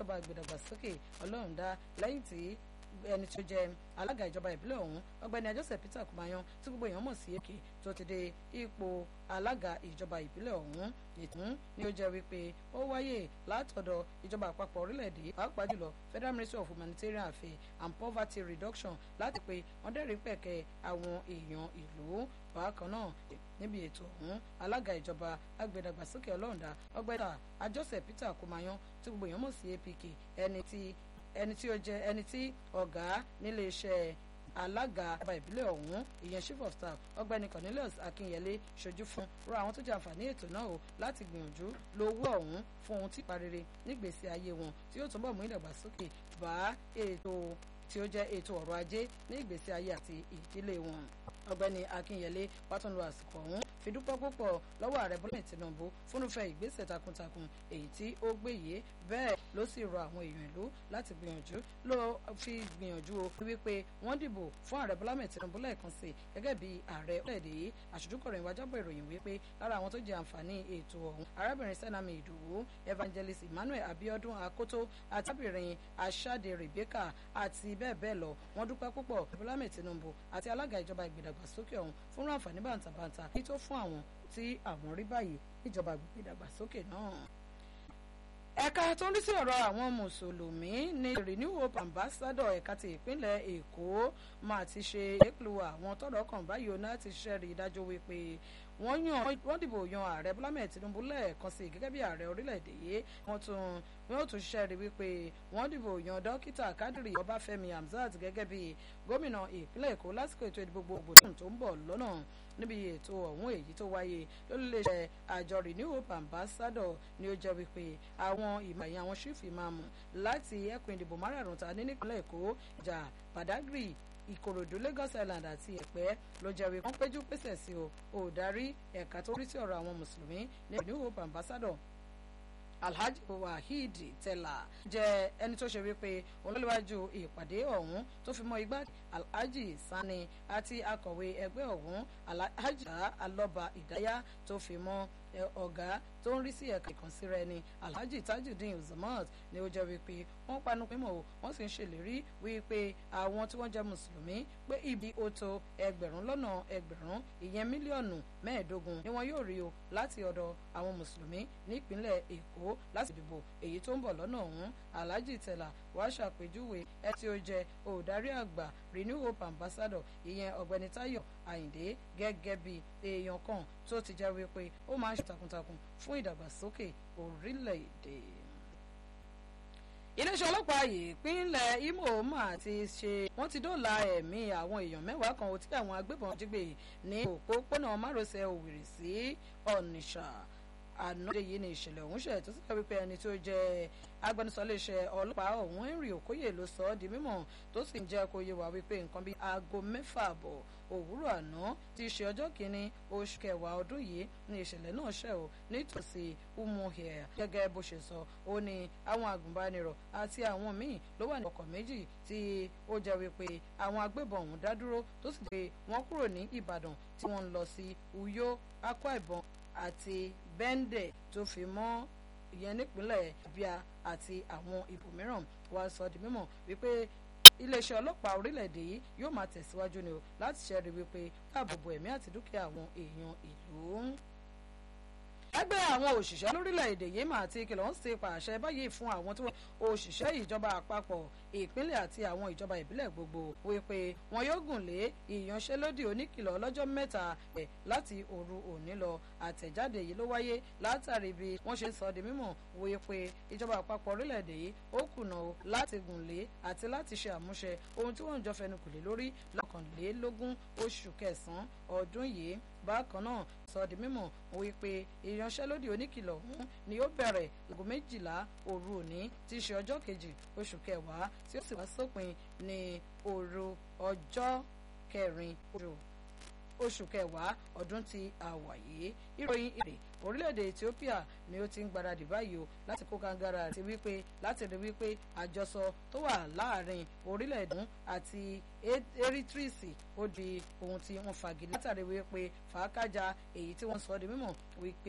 ìjọba ìgbèdàgbàsókè ọlọ́rundá lẹ́yìn tí ẹni tó jẹ alága ìjọba ìbílẹ̀ ọ̀hún ọ̀gbẹ́ni Joseph Peter Kumayan tí gbogbo èèyàn mọ̀ sí èkè tó ti dé ipò alága ìjọba ìbílẹ̀ ọ̀hún ìtún ni ó jẹ́ wípé ó wáyé látọ̀dọ̀ ìjọba àpapọ̀ orílẹ̀-èdè pàápàá jùlọ Federal Ministry of Humanitarian Affairs and Poverty Reduction láti pé wọ́n dẹ́rìí pẹ̀kẹ́ àwọn èèyàn ìlú bákan náà níbi ètò ọ̀hún alága ìjọba agbẹ̀dàgbàsókè ọlọ́ọ̀dà ọgbẹ́ta Joseph Peter Kumayan tí gbogbo èèyàn mọ̀ sí APK ẹni tí ẹni tí ó jẹ ẹni tí ọ̀gá nílé iṣẹ́ alága ọba ìbílẹ̀ ọ̀hún ìyẹn chief of staff ọ̀gbẹ́ni Cornelius Akinyele ṣojú fún rọ àwọn tó jẹ àǹfààní ètò náà o láti gbìyànjú lówó ọ̀hún fún ohun tí parire nígbèsí ayé wọn tí yóò túnbọ̀ mú ìdàgbàsókè bá ètò tí ó jẹ́ ètò ọrọ̀ ajé ní ìgbésí ayé àti ìdílé wọn ọ̀gbẹ́ni Akinyele wàá lo àsìkò ọ̀hún fi dúpẹ́ púpọ̀ lọ́wọ́ ààrẹ Bọ́lá Tinubu fúnufẹ́ ìgbésẹ̀ takuntakun èyí tí ó gbé yìí bẹ́ẹ̀ ló sì rọ àwọn èèyàn ìlú láti gbìyànjú ló fi gbìyànjú o wípé wọ́n dìbò fún ààrẹ Bọ́lá Tinubu lẹ́ẹ̀kan sí gẹ́gẹ́ bí ààrẹ orílẹ̀-èdè yìí àṣojúkọ̀rọ̀ ìwájábọ̀ ìròyìn wípé lára àwọn tó jẹ àǹfààní ètò ọ̀hún arábìnrin Sẹ́nàmì Ìdòwú Evangelist Emmanuel Abiodun Akoto àti arábìnrin Aṣáde Rebecca àti bẹ́ẹ̀ bẹ́ẹ̀ lọ wọ́n dúpẹ́ púpọ̀ Bọ́lá Tinubu àti alága ìjọba ìgbìdàgbàsókè ọ̀hún fún àǹfààní bàǹtàbàǹtà kí tó fún àwọn tí àwọn rí báyìí níjọba ìdàgbàsókè náà. ẹ̀ka tó ń rí sí ọ̀rọ̀ àwọn mùsùlùmí ní renew hope ambassador ẹ̀ka ti ìpínlẹ̀ èkó máa ti ṣe èkìlú àwọn tọ́rọ̀ kàn báyìí ó náà ti ṣiṣẹ́ rí i dájú wípé wọ́n yan wọ́n dìbò yan ààrẹ bọ́lá mẹ́ẹ̀ tinubu lẹ́ẹ̀kan sí gẹ́gẹ́ bí ààrẹ orílẹ̀-èdè yìí wọ́n tún wọ́n tún ṣiṣẹ́ rí wípé wọ́n dìbò yan dókítà kádìrì ọbáfẹ́mi hamzat gẹ́gẹ́ bí gómìnà ìpínlẹ̀ èkó lásìkò ètò ìdìbò gbogbo tó ń bọ̀ lọ́nà níbi ètò ọ̀hún èyí tó wáyé lórílẹ̀-èdè àjọ renew hope ambassador ni ó jẹ́ wípé àwọn ìmọ̀ ẹ̀yìn àwọn ṣífì máa mú láti ẹkùn ìdìbò márùn-ún ta ní nípínlẹ̀ èkó ìjà badagry ìkòròdú lagos island àti ẹ̀pẹ́ ló jẹ́ wípé wọ́n péjú pèsè sí o òdarí ẹ̀ka tó rí sí ọ̀rọ̀ àwọn mùsùlùmí ní new hope ambassador alhaji waheed tela jẹ́ ẹni tó ṣe wípé olólùwájú ìpàdé ọ̀hún tó fi mọ́ igbá alhaji sani àti akọ̀wé ẹgbẹ́ ọ̀hún alhaji alọba ìdáyà tó fi mọ́ ọ̀gá tó ń rí sí ẹ̀ka ìkànsíra ẹni alhaji tajudeen uzamat ni ó jẹ́ wípé wọ́n panu pín mọ́ wọ́n sì ń ṣèlérí wípé àwọn tí wọ́n jẹ́ mùsùlùmí pé ibi ó tó ẹgbẹ̀rún lọ́nà ẹgbẹ̀rún ìyẹn mílíọ̀nù mẹ́ẹ̀ẹ́dógún ni wọ́n yóò rí o láti ọ̀dọ̀ àwọn mùsùlùmí nípínlẹ̀ èkó láti dìbò èyí tó ń bọ̀ lọ́nà ọ̀hún alhaji tẹ̀là wàá ṣàpèjúwe ẹ tí ó jẹ́ olùdarí àgbà renew hope ambassador ìyẹn ọ̀gbẹ́ni táyọ̀ àyìndé gẹ́gẹ́ bí èèyàn kan tó ti jẹ́ wípé ó máa ń ṣe takuntakun fún ìdàgbàsókè orílẹ̀-èdè iléeṣẹ́ ọlọ́pàá ìpínlẹ̀ Imo mà ti ṣe wọ́n ti dóòlà ẹ̀mí àwọn èèyàn mẹ́wàá kan tí àwọn agbébọn jí gbé ní òpópónà márosẹ̀ Òwìrì sí Ọ̀nìṣà ànádé yìí ni ìṣẹ̀lẹ̀ ọ̀hún ṣẹ̀ tó sì kẹ́ wípé ẹni tó jẹ́ agbẹnusọ iléeṣẹ́ ọlọ́pàá ọ̀hún Henry Okoye ló sọ ọ́ di mímọ̀ tó sì ń jẹ́ kó yé wa wípé nǹkan bíi aago mẹ́fà àbọ̀ òwúrọ̀ àná tí í ṣe ọjọ́ kìíní oṣù kẹwàá ọdún yìí ni ìṣẹ̀lẹ̀ náà ṣẹ̀ o nítòsí umuhia gẹ́gẹ́ bó ṣe sọ ó ní àwọn agùnbánirọ̀ àti àwọn míì ló wà ní ọkọ̀ méjì tí ó jẹ́ wípé àwọn agbébọn ọ̀hún dá dúró tó sì gbé wọn kúrò ní Ìbàdàn tí wọ́n ń lọ sí Uyo Akwa Ibom àti Bẹ́ńdẹ̀ tó fi mọ́ ìyẹn nípínlẹ̀ Abia àti àwọn ibòmíràn wá sọ di mímọ̀ wípé iléeṣẹ́ ọlọ́pàá orílẹ̀-èdè yìí yóò máa tẹ̀síwájú ni o láti ṣẹ́rí wípé dáàbò bo ẹ̀mí àti dúkìá àwọn èèyàn ìlú ẹgbẹ́ àwọn òṣìṣẹ́ lórílẹ̀‐èdè yìí mà ti kìlọ̀ ń ṣe pàṣẹ báyìí fún àwọn tí wọ́n òṣìṣẹ́ ìjọba àpapọ̀ ìpínlẹ̀ àti àwọn ìjọba ìbílẹ̀ gbogbo wípé wọn yóò gùn lé ìyanṣẹ́lódì oníkìlọ̀ ọlọ́jọ́ mẹ́ta ẹ̀ láti òru òní lọ àtẹ̀jáde yìí ló wáyé látàrí bí wọ́n ṣe sọ di mímọ̀ wípé ìjọba àpapọ̀ orílẹ̀‐èdè yìí ó kùnà láti gùn lé àti láti ṣe àmúṣe ohun tí wọ́n ń jọ fẹnukò lé lórí lọ́kànlélógún oṣù kẹsàn-án ọdún yìí bákan náà sọ di mímọ̀ wípé ìyanṣẹ́lódì oníkìlọ̀ ọ̀hún ni ó bẹ̀rẹ̀ láago méjìlá òru òní tí í ṣe ọjọ́ kejì oṣù kẹwàá tí ó sì wá sópin ní òru ọjọ́ kẹrin oṣù kẹwàá ọdún tí a wà yìí ìròyìn èrè orílẹ̀-èdè Ethiopia ni ó ti ń gbáradì báyìí o láti kó kangara àti wípé láti rí wípé àjọsọ tó wà láàrin orílẹ̀-èdè àti Eritrea ó di ohun tí wọ́n fagilé látàrí wípé fàákàjà èyí tí wọ́n sọ di mímọ̀ wípé.